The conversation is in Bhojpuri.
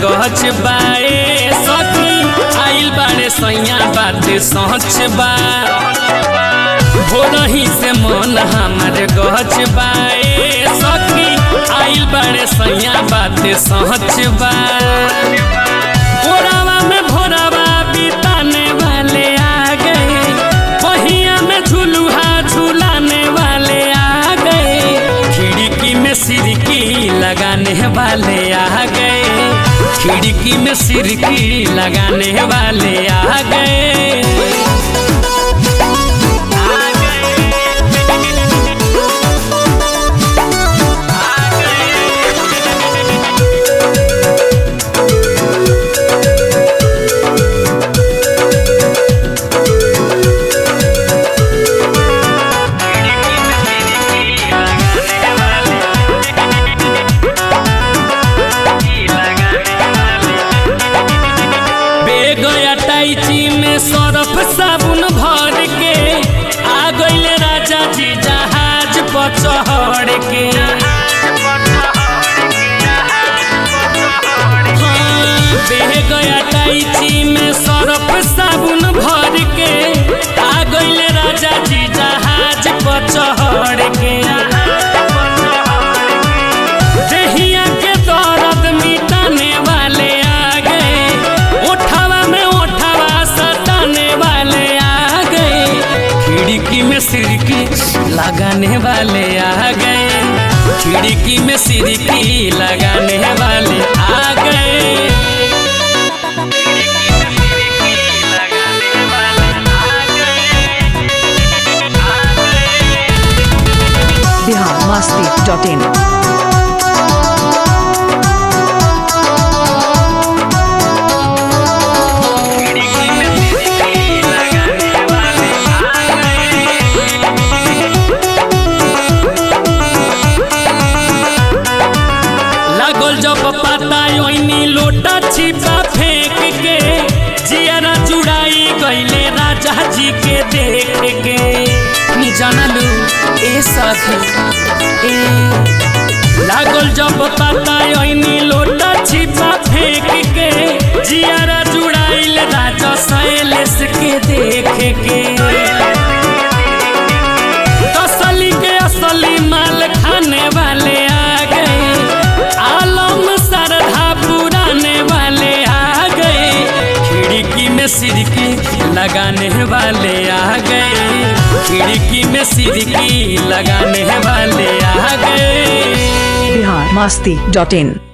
गहच बाए सखी आइल बाड़े सैया बात सच बा भोरही से मन हमार गहच बाए सखी आइल बाड़े सैया बात सच बा भोरावा में भोरावा बिताने वाले आ गए पहिया में झुलुहा झुलाने वाले आ गए खिड़की में सिरकी लगाने वाले आ गए खिड़की में सिरकी लगाने वाले आ गए बेगया टाइची में सरफ साबुन भर के आ गइले राजा जी जहाज पर चढ़ के हाँ, बेगया टाइची में सरफ साबुन भर के आ गइले राजा जी जहाज पर चढ़ के देहिया के दर्द मिटाने वाले आ गए ओठवा में ओठवा सटाने वाले आ गए खिड़की में सिरकी लगाने वाले आ गए खिड़की में सिरकी लगाने वाले आ गए बिहार मस्ती डॉट इन लागल जब पता ओइनी लोटा छिपा फेंक के जियारा जुड़ाई गईले राजा जी के देख के नी जानलू ए साथी ए लागल जब पता ओइनी लोटा छिपा फेंक के जियारा जुड़ाइल राजा शैलेश के देख के तसली के असली माल खाने वाले आ गए आलम सरधा पुराने वाले आ गए खिड़की में सिरकी लगाने वाले आ गए खिड़की में सिरकी लगाने वाले आ गए बिहार मस्ती डॉट इन